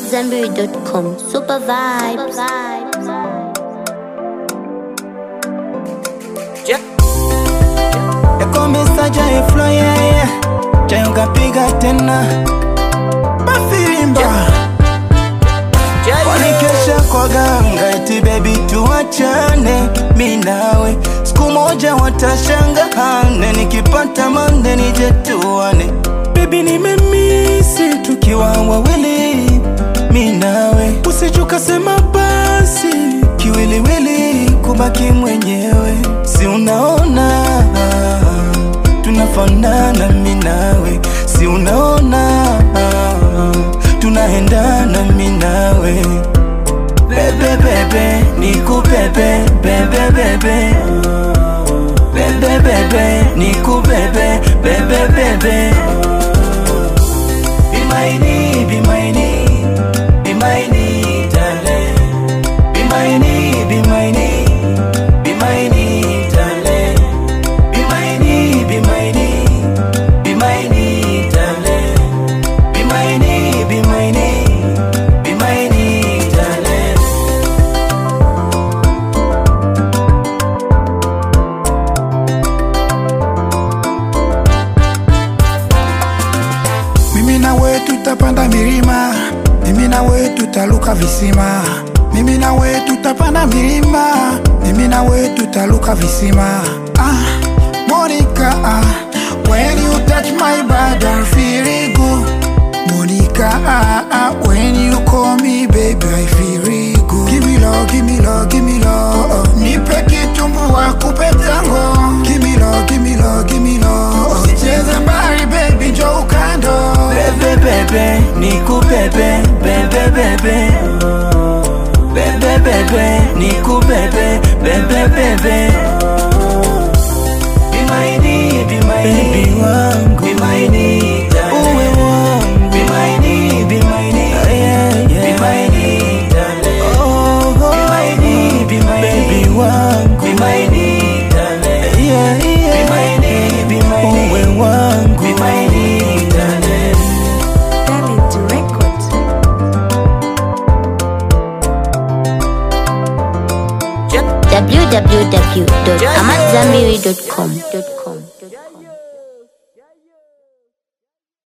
AmadZanbury.com. Super vibes. yakomesaja eflo yeye chayongapiga tena mafirimba wanikesha kwa ganga eti bebi tuachane mi nawe siku moja watashanga hane nikipata mande nije tuane bebi nimemisi tukiwa wawili mi nawe usijukasema basi kiwiliwili kubaki mwenyewe si unaona tunafanana mi nawe si unaona tunaendana mi nawe bebe bebe nikubebe bebe bebe bebe bebe nikubebe bebe bebe bimaini bimaini bimaini dale bimaini bimaini bimaini dale bimaini bimaini bimaini dale bimaini bimaini bimaini dale mimi na we tutapanda milima mimi na we tutaluka visima mimi na we tutapanda milima mimi na we tutaluka visima ah, Monica ah, when you touch my body I feel it good Monica ah, ah, when you call me baby I feel it good give me love give me love give me love nipe kitumbua kupe tango give me love give me love give me love usicheze mbali baby njoo ukando bebe bebe nikubebe bebe bebe bebe bebe nikubebe bebe bebe bimaini bimaini baby wangu bimaini uwe wangu bimaini bimaini bimaini dale oh bimaini bimaini baby wangu bimaini dale yeah yeah bimaini bimaini uwe wangu bimaini dale www.amadzanbury.com.